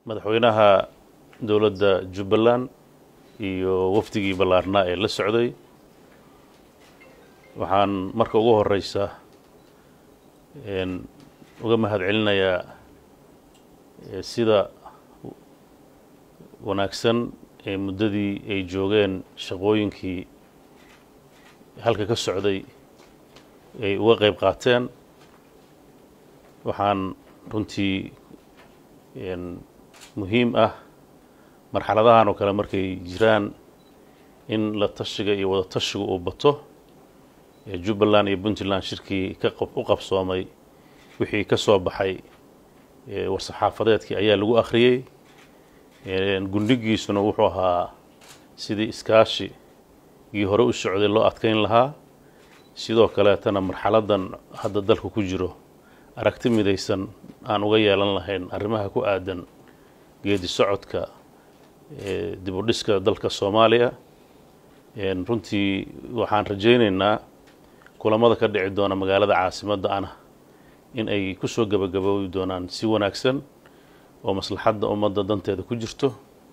madaxweynaha dowladda jubbaland iyo wafdigii ballaarnaa ee la socday waxaan marka ugu horeysa uga mahad celinayaa sida wanaagsan ee muddadii ay joogeen shaqooyinkii halka ka socday ay uga qeyb qaateen waxaan runtii muhiim ah marxaladahan oo kale markay jiraan in la tashiga iyo wada tashiga uu bato jubbaland iyo puntland shirkii u qabsoomay wixii ka soo baxay war-saxaafadeedkii ayaa lagu akhriyey gundhigiisuna wuxuu ahaa sidii iskaashigii hore u socday loo adkeyn lahaa sidoo kaleetana marxaladan hadda dalku ku jiro aragti midaysan aan uga yeelan lahayn arrimaha ku aadan geedi socodka dib u dhiska dalka soomaaliya runtii waxaan rajaynaynaa kulamada ka dhici doona magaalada caasimadda ana in ay kusoo gabagaboobi doonaan si wanaagsan oo maslaxadda ummadda danteeda ku jirto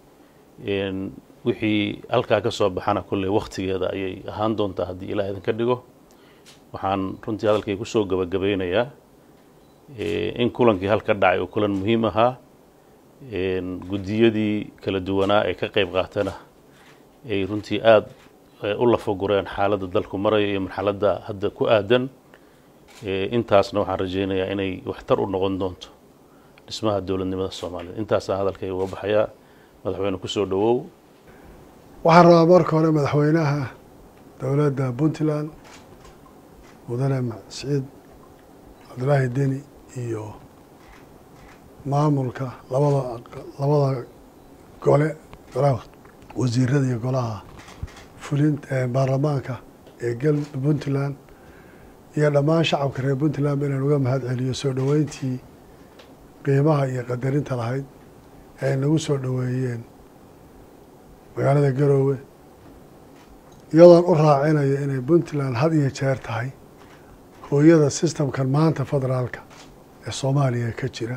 wixii halkaa ka soo baxana kolley wakhtigeeda ayay ahaan doontaa haddii ilaah idinka dhigo waxaan runtii hadalkay kusoo gabagabeynayaa in kulankii halka dhacay oo kulan muhiim ahaa guddiyadii kala duwanaa ee ka qeyb qaatana ay runtii aada u lafagureen xaaladda dalku maraya iyo marxaladda hadda ku aadan intaasna waxaan rajaynayaa inay waxtar u noqon doonto dhismaha dowladnimada soomaaliyed intaasaan hadalkay uga baxayaa madaxweyne kusoo dhowow waxaan rabaa marka hore madaxweynaha dowladda puntland mudane siciid cabdulaahi deni iyo maamulka labada labada gole golaha wasiirada iyo golaha fulin baarlamaanka ee gal puntland iyo dhammaan shacabka reer puntland inaan uga mahad celiyo soo dhoweyntii qiimaha iyo qadarinta lahayd ee ay nagu soo dhoweeyeen magaalada garoowe iyadoon u raacinayo inay puntland had iyo jeer tahay hooyada sistamkan maanta federaalka ee soomaaliya ka jira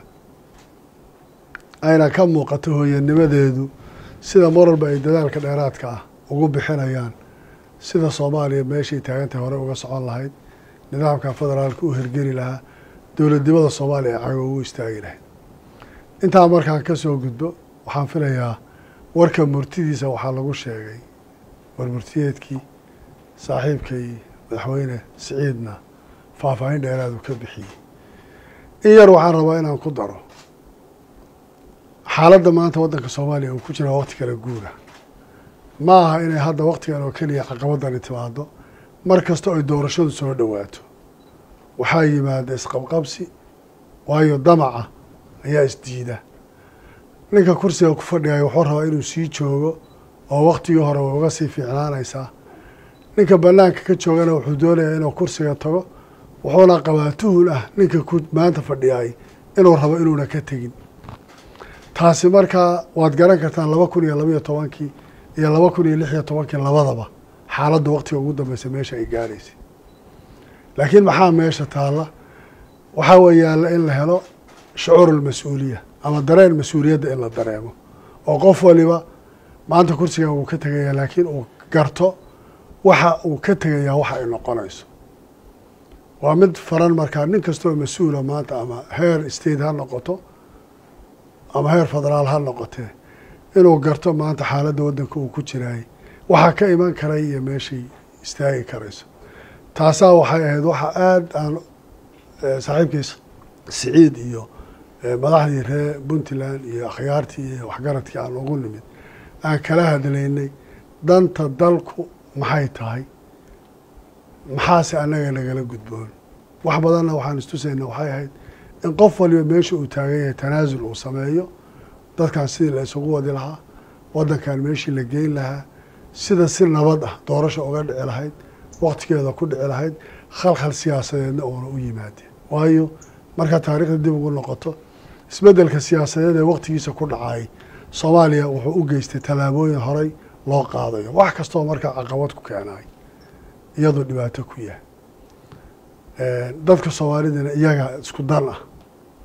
ayna ka muuqato hooyanimadeedu sida marwalba ay dadaalka dheeraadka ah ugu bixinayaan sida soomaaliya meeshay taagantahay hore uga socon lahayd nidaamka federaalka u hirgeli lahaa dowladnimada soomaaliya ee cago ugu istaagi lahayd intaa markaan ka soo gudbo waxaan filayaa warka murtidiisa waxaa lagu sheegay war murtiyeedkii saaxiibkay madaxweyne siciidna faahfaahin dheeraadu ka bixiyey in yar waxaan rabaa inaan ku daro xaaladda maanta waddanka soomaaliya uu ku jira waqti kala guura ma aha inay hadda waqtigan oo keliya caqabadani timaado mar kasta oy doorashadu soo dhowaato waxaa yimaada isqabqabsi waayo damaca ayaa isdiida ninka kursiga ku fadhigaya wuxuu rabaa inuu sii joogo oo waktigii hore way uga sii fiicnaanaysaa ninka banaanka ka joogana wuxuu doonayaa inuu kursiga tago wuxuuna qabaa tuhun ah ninka ku maanta fadhiyay inuu rabo inuuna ka tegin taasi markaa waad garan kartaan laba kun iyo labaiyo tobankii iyo laba kun iyo lix iyo tobankii labadaba xaaladda waktiga ugu dambeysa meesha ay gaaraysay laakiin maxaa meesha taalla waxaa weeyaalla in la helo shucuurulmas-uuliya ama dareen mas-uuliyadda in la dareemo oo qof waliba maanta kursigan wuu ka tegayaa laakiin uu garto waxa uu ka tegayaa waxa ay noqonayso waa mid faran markaa nin kastoo mas-uula maanta ama heer state ha noqoto ama heer federaal ha noqotee inuu garto maanta xaaladda waddanka uu ku jiraayay waxaa ka iman karay iyo meeshay istaagi karayso taasaa waxay ahayd waxa aada aan saaxiibkiis siciid iyo madaxdii reer puntland iyo akhyaartii iyo waxgaradkii aan ugu nimid aan kala hadlaynay danta dalku maxay tahay maxaase annaga nagala gudboon wax badanna waxaan istusayna waxay ahayd in qof waliba meesha uu taagan yahay tanaasul uu sameeyo dadkan sidii la isugu wadi lahaa waddankan meeshii la geyn lahaa sida si nabad ah doorasha uga dhici lahayd waktigeeda ku dhici lahayd khalkhal siyaasadeedna uuna u yimaadeen waayo markaa taariikhda dib ugu noqoto isbeddelka siyaasadeed ee waktigiisa ku dhacay soomaaliya wuxuu u geystay tallaabooyin horey loo qaadayo wax kastoo markaa caqabad ku keenay iyadoo dhibaato ku yahay dadka soomaalidana iyaga isku dan ah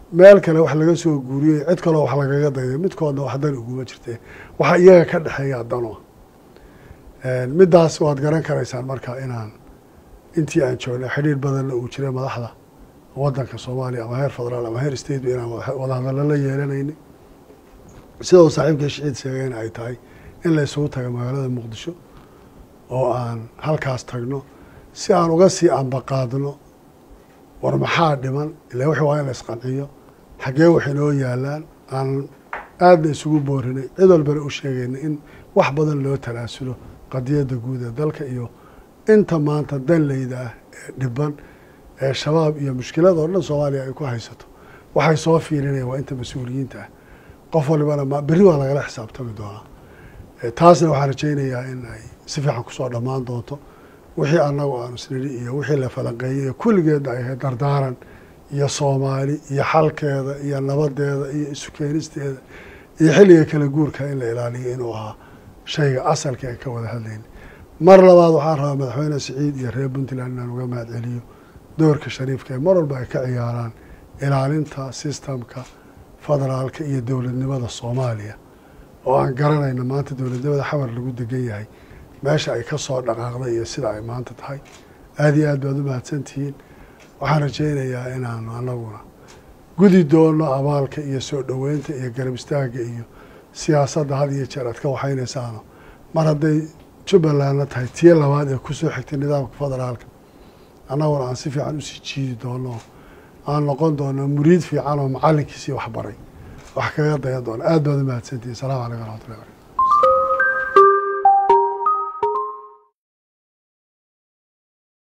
meel kale wax laga soo guuriyey cid kaloo wax lagaga dayday midkoodna wax dan uguma jirte waxa iyaga ka dhexeeya dano middaas waad garan karaysaan marka inaan intii aan joognay xidhiir badanna uu jiray madaxda waddanka soomaaliya ama heer federaal ama heer state ba inaan wadahadallo la yeelanaynay sida uu saaxiibka shiciid sheegayna ay tahay in la isugu taga magaalada muqdisho oo aan halkaas tagno si aan uga sii ambaqaadno war maxaa dhiman ila wixii waa in la isqanciyo xaggee wax inoo yaalaan aan aadna isugu boorinay cid walbana u sheegayna in wax badan loo talaasulo qadiyadda guud ee dalka iyo inta maanta danleyda ah ee dhiban ee shabaab iyo mushkilada oo dhan soomaaliya ay ku haysato waxay soo fiirinayaan waa inta mas-uuliyiinta ah qof walibana ma berri waa lagala xisaabtami doonaa taasna waxaan rajaynayaa in ay si fiican kusoo dhammaan doonto wixii annagu aanu isnidhi iyo wixii la falanqeeyey ee kulligeedna ay ahayd dardaaran iyo soomaali iyo xalkeeda iyo nabadeeda iyo isu keenisteeda iyo xilliga kala guurka in la ilaaliyo inuu ahaa shayga asalka ay ka wada hadlayna mar labaad waxaan rabaa madaxweyne siciid iyo reer puntland inaan uga mahad celiyo doorka shariifka ee mar walba ay ka ciyaaraan ilaalinta sistamka federaalka iyo dowladnimada soomaaliya oo aan garanayna maanta dowladnimada xamar lagu degan yahay meesha ay ka soo dhaqaaqday iyo sida ay maanta tahay aada iyo aad baad u mahadsantihiin waxaan rajaynayaa inaanu anaguna gudi doono abaalka iyo soo dhoweynta iyo garab istaagga iyo siyaasadda had iyo jeer aad ka waxaynaysaano mar hadday jubbalandna tahay tii labaad ee kusoo xigtay nidaamka federaalka annaguna aan si fiican usii jiidi doono aan noqon doono muriid fiican oo macallinkiisii waxbaray wax kaga dayan doono aad baad u mahadsantihiin salamu calaykum waraxmatullahi barakatu